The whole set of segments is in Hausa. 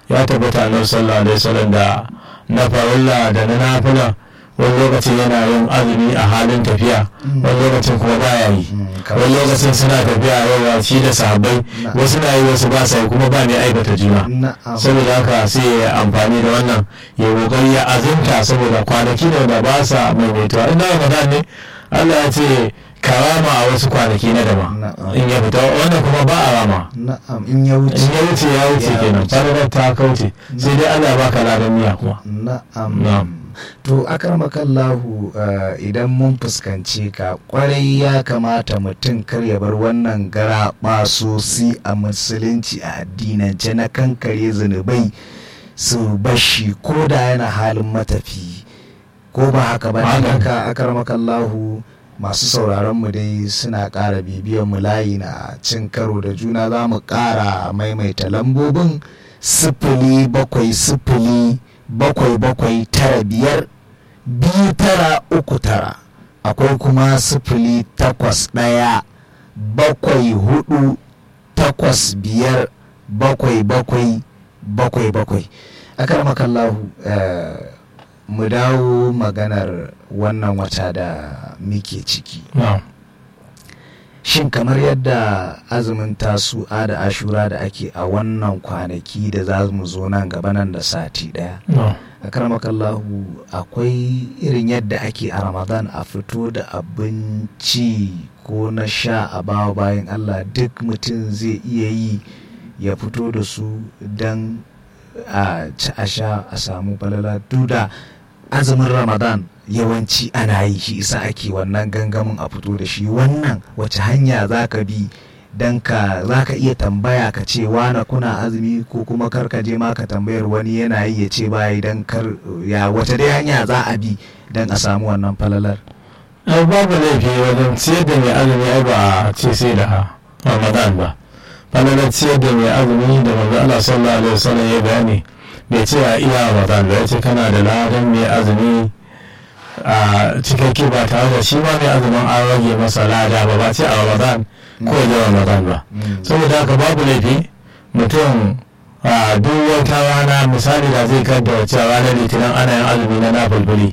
ya tabbata annabi sallallahu alaihi wasallam da na farilla da na nafila wani lokacin yana yin azumi a halin tafiya wani lokacin kuma baya yi wani lokacin suna tafiya yawa shi da sahabbai wasu na yi wasu ba sa yi kuma ba mai aikata juna saboda haka sai ya amfani da wannan ya kokari ya azumta saboda kwanaki ne da ba sa maimaituwa inda ramadan ne Allah ya ce karama a wasu kwanaki na daban in ya fita wannan kuma ba a rama in ya wuce in ya wuce ya wuce kenan fararar ta kauce sai dai Allah ya baka ladan miya kuma na'am to akarmakallahu idan mun fuskanci ka kwarai ya kamata mutum kar ya bar wannan gara basosi a musulunci a addinance na kankare zunubai su bashi ko da yana halin matafi ko ba haka ba haka akarmakallahu masu sauraron mu dai suna ƙara bibiyan mu layi na cin karo da juna za mu ƙara maimaita lambobin sifili bakwai sifili bakwai bakwai tara biyar biyu tara uku tara akwai kuma sifili takwas ɗaya bakwai hudu takwas biyar bakwai bakwai bakwai bakwai akar makallahu uh, mu dawo maganar wannan wata da muke ciki no. shin kamar yadda azumin tasu'a da ashura da ake a wannan kwanaki da za mu zo nan gaba nan da sati daya no. a karamakallahu akwai irin yadda ake a ramadan a fito da abinci ko na sha a bawa bayan allah duk mutum zai iya yi ya fito da su don a ci a sha a samu balala duda azumin ramadan yawanci ana yi shi isa ake wannan gangamin a fito da shi wannan wace hanya za ka bi don ka za ka iya tambaya ka ce wana kuna azumi ko kuma kar ka je ma ka tambayar wani yana yi ya ce bayi don kar ya wata dai hanya za a bi don a samu wannan falalar ai babu laifi wajen ciyar da mai azumi ai ba a ce sai da ramadan ba falalar ciyar da mai azumi da manzo Allah sallallahu alaihi wasallam ya bayani bai ce a iya ramadan ba ya ce kana da ladan mai azumi a cikakke ba tare da shi ma mai azumin an rage masa lada ba ba ce a ramadan ko da ramadan ba saboda haka babu laifi mutum a duk wata rana misali da zai kadda wacce ranar litinin ana yin azumi na nafulfuli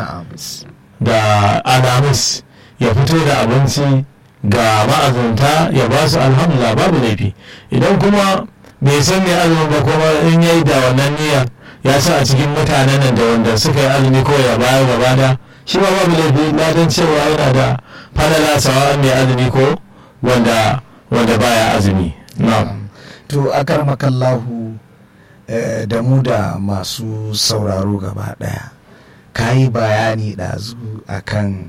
da alamus ya fito da abinci ga ma'azunta ya ba su alhamdulillah babu laifi idan kuma bai san mai azumin ba kuma in yayi da wannan niyyar ya sa a cikin mutanen nan da wanda suka yi azumi ko ya bayar gaba da shi ba babu laifi ladan cewa yana da falala sawa mai azumi ko wanda wanda baya azumi na'am to akar makallahu da mu da masu sauraro gaba daya ka yi bayani ɗazu akan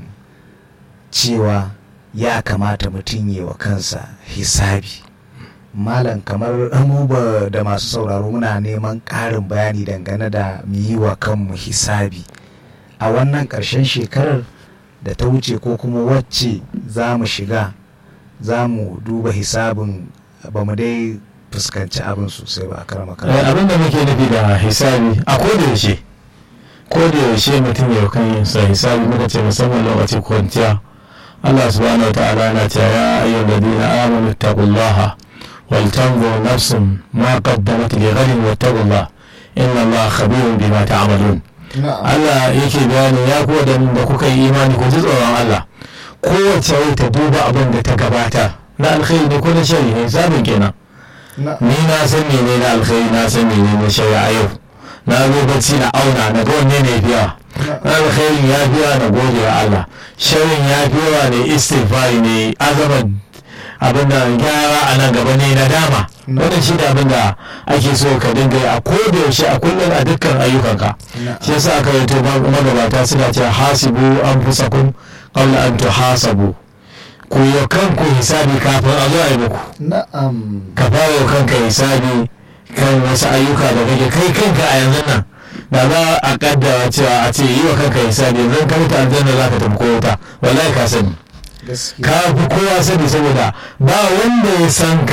cewa ya kamata mutum yi wa kansa hisabi malam kamar mu ba da masu sauraro muna neman ƙarin bayani dangane da mu yi wa kanmu hisabi a wannan ƙarshen shekarar da ta wuce ko kuma wacce za mu shiga za mu duba hisabin ba mu dai fuskanci abin sosai ba a karama abin da muke nufi da hisabi a koda yaushe koda yaushe mutum ya kan yin sa hisabi muka ce musamman lokacin kwanciya Allah subhanahu wa ta'ala na cewa ya ayyuhal ladina amanu taqullaha wal tanzur nafsun ma qaddamat li ghadin wattaqullah inna Allah khabirun bima ta'malun Allah yake bayani ya ku da kuka yi imani ku ji tsoron Allah kowace rai ta duba abin da ta gabata na alkhairi ne ko na shari ne sabon kenan ni na san mene na alkhairi na san mene na shari a yau na zo bacci na auna na ga wanne ne biya na alkhairi ya biya na gode wa Allah sharin ya biya ne istighfari ne azabar abin da gyara a nan gaba ne na dama wannan shi da abin da ake so ka dinga yi a koda yaushe a kullum a dukkan ayyukanka shi yasa aka yi to magabata suna cewa hasibu an fusakun qabla an tuhasabu ku yi kanku hisabi kafin a zo a yi muku na'am ka fara yi kanka hisabi kan wasu ayyuka da kake kai kanka a yanzu nan da za a kaddara cewa a ce yi wa kanka hisabi yanzu ka mutu aljanna za ka tafi ko wuta wallahi ka sani ka fi kowa sani saboda ba wanda ya san ka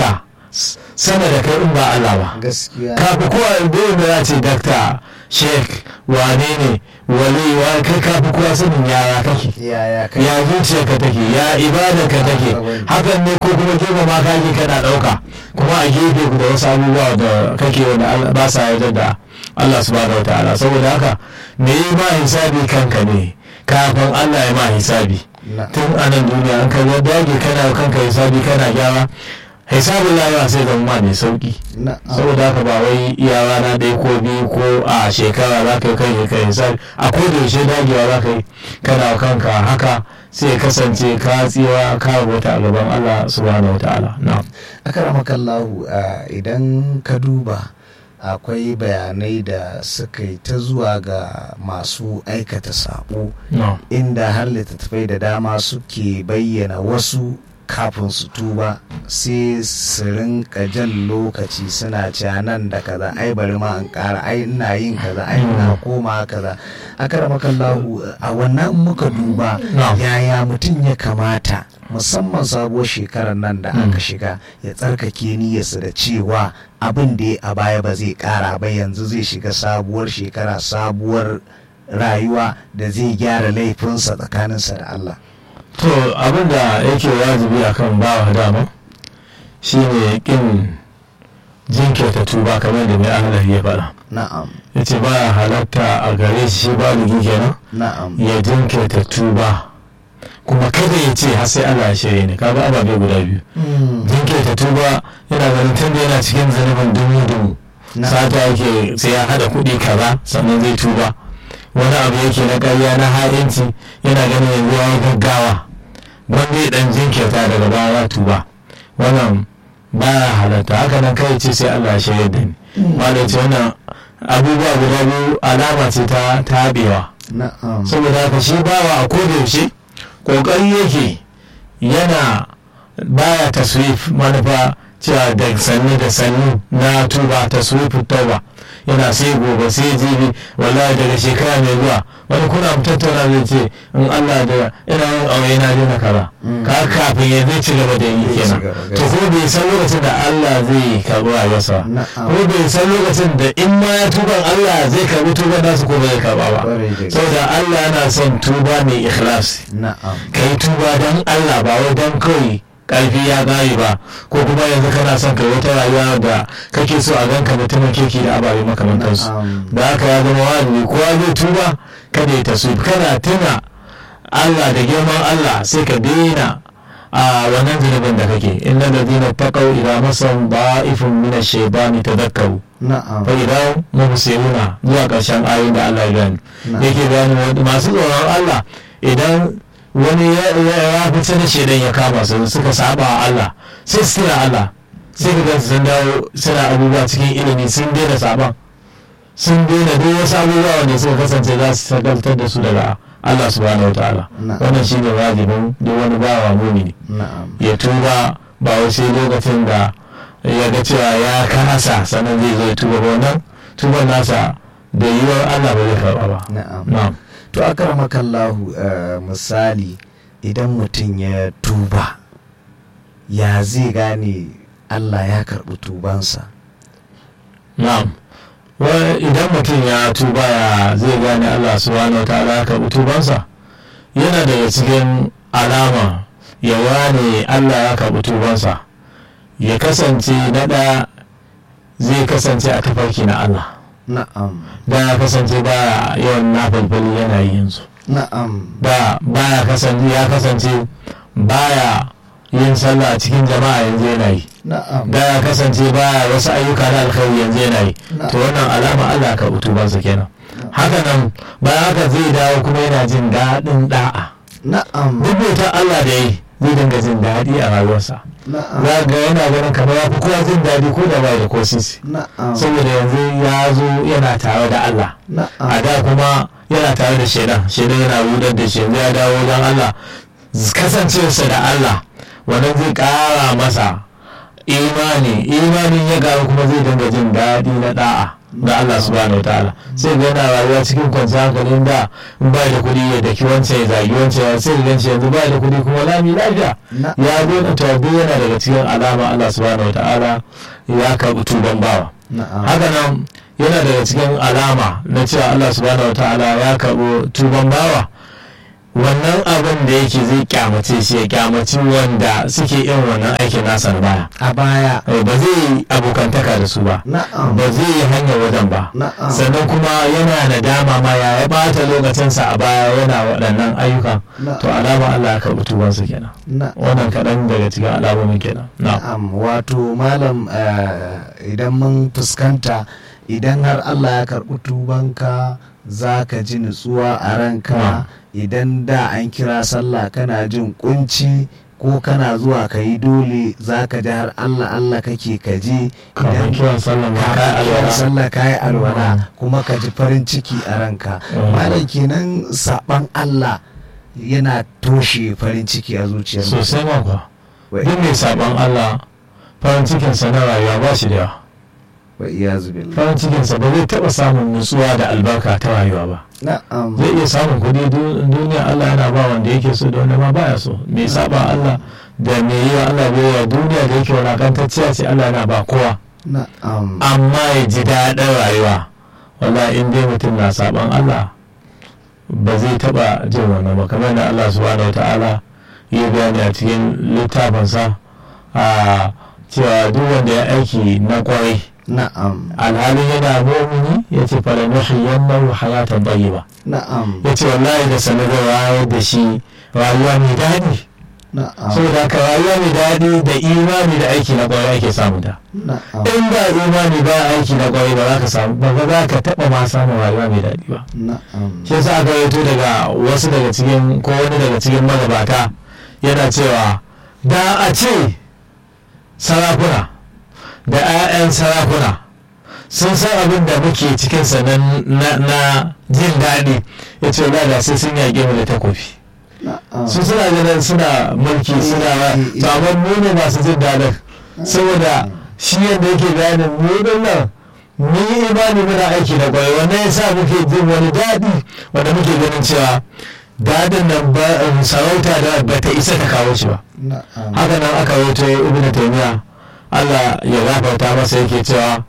sama da kai in ba Allah ba gaskiya kafi kowa dole da za ce dakta sheik wane ne wali wa kai kafi kowa sanin yara kake yaya kai ya zuciyarka take ya ibadarka take hakan ne ko kuma gefe ma kake kana ɗauka kuma a gefe da wasu abubuwa da kake wanda Allah- ba sa yarda da Allah subhanahu wa ta'ala saboda haka me yi ma hisabi kanka ne kafin Allah ya ma hisabi na tun a nan duniya an ka dage kana kanka hisabi kana gyara hisabin lafiya sai zama ma mai sauki na saboda haka ba wai iya rana ɗaya ko biyu ko a shekara za ka yi kai kai hisabi a ko da yaushe dagewa za ka yi kana wa kanka haka sai ya kasance ka tsira ka rubuta a gaban Allah subhanahu wa ta'ala na'am akaramakallahu uh, idan ka duba akwai bayanai da suka yi ta zuwa ga masu aikata sabo na'am inda har littattafai da dama suke bayyana wasu kafin su tuba sai su rinka jan lokaci suna cewa nan da kaza ai bari ma in kara ai ina yin kaza ai ina koma kaza akaramakallahu a wannan muka duba Na'am. yaya mutum ya kamata musamman sabuwar shekarar nan da aka shiga ya tsarkake niyyarsa da cewa abin da ya a baya ba zai kara ba yanzu zai shiga sabuwar shekara sabuwar rayuwa da zai gyara laifinsa tsakaninsa da Allah to abin da yake wajibi akan bawa dama shine kin jinkirta tuba kamar da mai Allah ya faɗa na'am yace ba halatta a gare shi shi baligi kenan na'am ya jinkirta tuba kuma kada ya ce har sai Allah ya shirye ne kaga ababe guda biyu Mm, jinkirta tuba yana ganin tun da yana cikin zanubin dumu dumu na'am. sata yake sai ya hada kuɗi kaza sannan zai tuba wani abu yake na ƙarya na ha'inci yana ganin yanzu ya yi gaggawa wanda ya dan jinkirta daga baya ya tuba wannan baya halatta haka nan kai ce sai Allah ya shirye da ni malam ce wannan abubuwa guda biyu alama ce ta tabewa na'am saboda haka shi bawa a kodayaushe kokari yake yana baya taswif manufa cewa da sannu da sannu na tuba taswif tauba yana sai gobe sai jibi wallahi daga shekara mai zuwa wani kuna mu tattauna zai ce in Allah da ina yin aure na daina kaza Mm. ka kafin ya zai ci gaba da yi Zai ci kenan gaba, to ko bai san lokacin da Allah zai karɓi rayuwarsa Na'am. ko bai san lokacin da in ma ya tuban Allah zai karɓi tuban nasu ko bai karɓa ba Ƙwarai da gaske. saboda Allah yana son tuba mai ikhlasi na'am ka yi tuba don Allah ba wai don kawai karfi ya gari ba ko kuma yanzu kana son kai wata rayuwa da kake so a ganka mutumin kirki da ababe makamantansu Na'am. da haka ya zama wajibi kowa zai tuba kada ya tasu kana tuna Allah da girman Allah sai ka daina a wannan zunubin da kake inna ladina taqaw ila masam da'ifun min ash-shaytani tadhakkaru na'am fa idan mubsiruna zuwa ƙarshen ayoyin da Allah ya gani Na'am. yake bayani wani masu tsoron Allah idan wani ya ya fice da shedan ya kama su suka saba wa Allah sai su tuna Allah sai ka gansu sun dawo suna abubuwa cikin ilimi sun daina saban sun daina duk wasu abubuwa wanda suka kasance za su shagaltar da su daga Allah subhanahu wa ta'ala Na'am. wannan shine wajibin duk wani bawa mumini na'am ya tuba ba wai sai lokacin da ya ga cewa ya kasa sannan zai zo ya tuba ba wannan tuban nasa da yiwuwar Allah ba zai karɓa ba na'am na'am to akaramakallahu uh, misali idan mutum ya tuba ya zai gane Allah ya karɓi tubansa na'am Wai idan mutum ya tuba ya zai gane Allah subhanahu ta'ala ya karɓi tubansa yana daga cikin alama ya wane Allah ya karɓi tubansa ya kasance na ɗaya zai kasance a tafarki na Allah na'am da ya kasance ba yawan nafalfali yana yi yanzu na'am ba baya kasance ya kasance baya yin sallah a cikin jama'a yanzu yana yi na'am da ya kasance baya wasu ayyuka na alkhairi yanzu yana yi to wannan alama Allah ka utubansa kenan haka nan bayan haka zai dawo kuma yana jin daɗin da'a na'am duk bautar Allah da yi zai dinga jin daɗi a rayuwarsa na'am za ga yana ganin kamar ya fi kowa jin daɗi ko da bai da ko sisi na'am saboda yanzu ya zo yana tare da Allah a na'am da kuma yana tare da shaidan shaidan yana rudar da shi yanzu ya dawo wajen Allah kasancewarsa da Allah wannan zai ƙara masa imani imanin ya ƙaru kuma zai dinga jin daɗi na da'a da Allah subhanahu wa ta'ala sai ga yana rayuwa cikin kwanciyar hankalin da in ba da kuɗi ya daki wancan ya zagi wancan sai ga ganci yanzu ba da kuɗi kuma lami lafiya ya zo to duk yana daga cikin alama Allah subhanahu wa ta'ala ya karɓi tuban bawa haka nan yana daga cikin alama na cewa Allah subhanahu wa ta'ala ya karɓi tuban bawa wannan abin da yake zai kyamace shi ya kyamaci wanda suke yin wannan aikin nasa na baya a baya ba zai yi abokantaka da su ba ba zai yi hanyar wajen ba sannan kuma yana nadama ma ya ya bata lokacinsa a baya yana waɗannan ayyukan to alama Allah ya karɓi tubansa kenan wannan kaɗan daga cikin alamomin kenan na'am wato malam idan mun fuskanta idan har Allah ya karɓi tubanka za ka ji nutsuwa a ranka idan da an kira sallah kana jin kunci ko kana zuwa ka yi dole za ka ji har Allah Allah kake ka ji idan kiran sallah ka yi alwala kuma ka ji farin ciki a ranka malam kenan saban Allah yana toshe farin ciki a zuciyar sosai ma kuwa duk mai saban Allah farin cikinsa na rayuwa ba shi da yawa farin cikinsa ba zai taɓa samun nutsuwa da albarka ta rayuwa ba zai iya samun kuɗi duniya Allah yana ba wanda yake so da wanda ma baya so mai saba Allah da mai yi wa Allah biyayya duniya da yake wulakantacciya ce Allah yana ba kowa amma ya ji daɗin rayuwa wala in dai mutum na saban Allah ba zai taɓa jin wannan ba kamar da Allah subhanahu wa ta'ala yi bayani a cikin littafinsa a cewa duk wanda ya aiki na kwarai na'am alhalin yana mumini ya ce fara nuhiyan nahu hayatan tayyiba na'am ya ce wallahi da sanadar rayuwar da shi rayuwa mai daɗi na'am saboda ka rayuwa mai daɗi da imani da aiki na kwarai ake samun ta na'am in ba imani ba aiki na kwarai ba za ka samu ba za ka taɓa ma samun rayuwa mai daɗi ba na'am shi yasa aka yato daga wasu daga cikin ko wani daga cikin magabata yana cewa da a ce sarakuna da 'ya'yan sarakuna sun san abin da muke cikinsa na jin daɗi ya ce da sai sun yaƙe mu da takofi na'am su suna ganin suna mulki suna ba to amma mu ne masu jin daɗin saboda shi yadda yake bayanin mu din nan mun yi imani muna aiki da kwarai wannan yasa muke jin wani daɗi wanda muke ganin cewa daɗin nan ba sarauta da ba ta isa ta kawo shi ba na'am haka nan aka wato ibn taymiya Allah ya gafarta masa yake cewa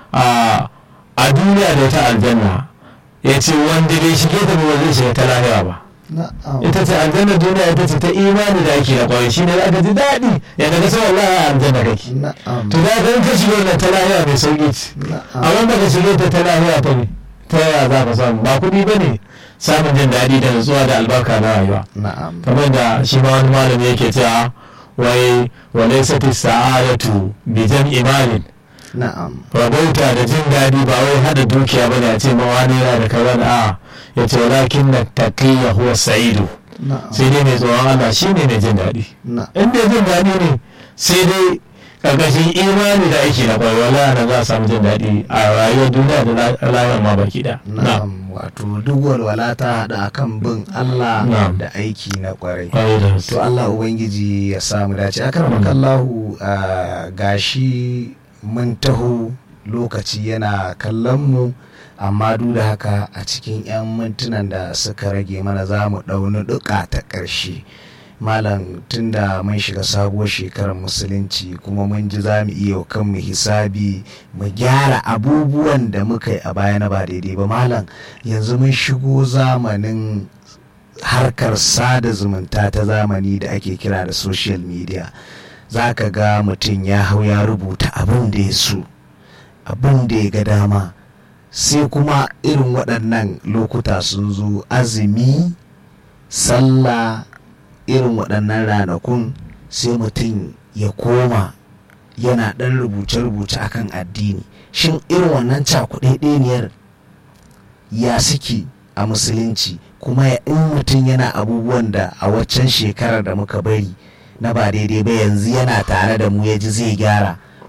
a a duniya da ta aljanna ya ce wanda bai shige ta ba zai shiga ta lahira ba na'am ita ce aljanna duniya ita ce ta imani da ake da kwarai shine aka ji daɗi yadda ka san wallahi a aljanna kake na'am to da kan ka shiga wannan ta lahira mai sauki ce a na'am wanda ka shige ta ta lahira ta ne ta yaya za ka samu ba kuɗi ba ne samun jin daɗi da nutsuwa da albarka na rayuwa na'am kamar da shi ma wani malami yake cewa wai walai sati sa'adatu bi jam'i malin na'am rabauta da jin daɗi ba wai hada dukiya bane a ce ma wani yana da kaza da a ya ce walakin na taqiyya huwa sa'idu na'am sai dai mai tsoron Allah shine mai jin daɗi na'am in dai jin daɗi ne sai dai ƙarƙashin imani da aiki na ƙwarai wala na za a samu jin daɗi a rayuwar duniya da rayuwar ma baki da na'am wato duk walwala ta haɗa akan bin Allah Na'am. da aiki na kwarai ƙwarai da to Allah ubangiji ya samu dace akar makallahu a gashi mun taho lokaci yana kallon mu amma duk da haka a cikin 'yan mintunan da suka rage mana za mu ɗauni duka ta ƙarshe malam tunda mun shiga sabuwar shekarar musulunci kuma mun ji za mu iya wa kanmu hisabi mu gyara abubuwan da muka yi a baya na ba daidai ba malam yanzu mun shigo zamanin harkar sada zumunta ta zamani da ake kira da social media za ka ga mutum ya hau ya rubuta abin da ya so abin da ya ga dama sai kuma irin waɗannan lokuta sun zo azumi sallah irin waɗannan ranakun sai mutum ya koma yana ɗan rubuce-rubuce akan addini shin irin wannan cakuɗaɗɗeniyar ya suke a musulunci kuma ya in mutum yana abubuwan da a waccan shekarar da muka bari na ba daidai ba yanzu yana tare da mu ya ji zai gyara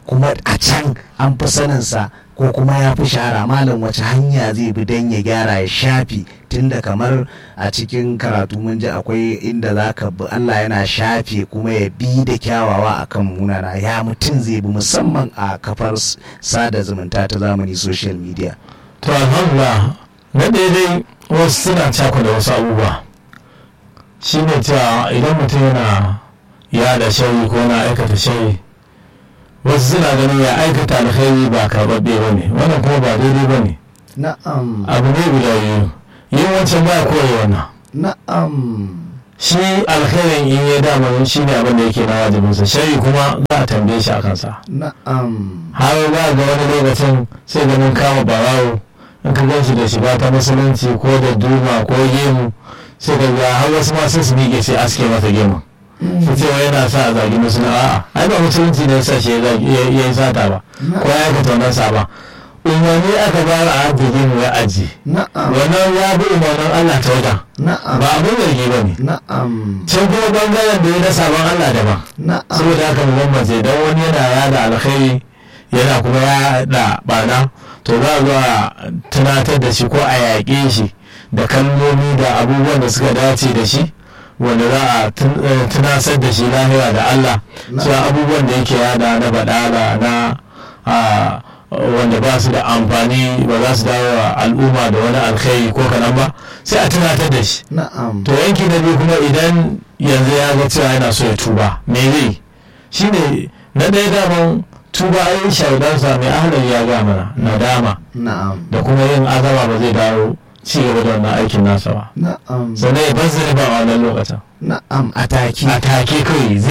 kuma a can an fi saninsa ko kuma ya fi shahara malam wace hanya zai bi don ya gyara ya shafi tunda kamar a cikin karatu mun ji akwai inda za ka bi Allah yana shafe kuma ya bi da kyawawa akan munana ya mutum zai bi musamman a kafar s- sada zumunta ta zamani social media to alhamdulillah na daidai wasu suna cakuda wasu abubuwa shi ne cewa idan mutum yana yada shari ko na aikata shari wasu suna ganin ya aikata alkhairi ba karɓaɓɓe ba ne wannan kuma ba daidai ba ne na'am abu ne guda biyu yin wancan ba kore wannan na'am shi alkhairin in ya dama shi ne abin da yake na wajibinsa shari kuma za a tambaye shi a kansa na'am har za ga wani lokacin sai ganin kama barawo in ka gan shi da shiga ta musulunci ko da duma ko gemu sai ka ga har wasu ma sai su miƙe sai aske masa gemu su ce wai yana sa a zagi musulun a'a ai ba musulunci ne sa shi ya zagi- ya ya yi sata ba ko ya aikata wannan sa ba umarni aka bayar a hajji gemu ya aji na'am wannan ya bi umarnin Allah ta wajen na'am ba abin zargi ba ne na'am can kuma bangaren da ya na sabon Allah daban na'am saboda haka mu bambance don wani yana yada alkhairi yana kuma yada bana to za a zo a tunatar da shi ko a yaƙe shi da kalmomi da abubuwan da suka dace da shi wanda za a tun- eh, tunasar da shi lahira da Allah cewa abubuwan da yake yada na badala na ah, wanda ba su da amfani ba za su dawo wa al'umma da wani alkhairi ko kanan ba sai a tunatar da shi na'am to yanki na biyu kuma idan yanzu ya ga cewa yana so ya tuba me zai shine na ɗaya daman tuba ai shaudansa mai ahalar ya ga mana nadama na'am da kuma yin azama ba zai dawo ci gaba da wannan aikin nasa ba na'am sannan ya bar zai ba a wannan lokacin na'am a take a take kawai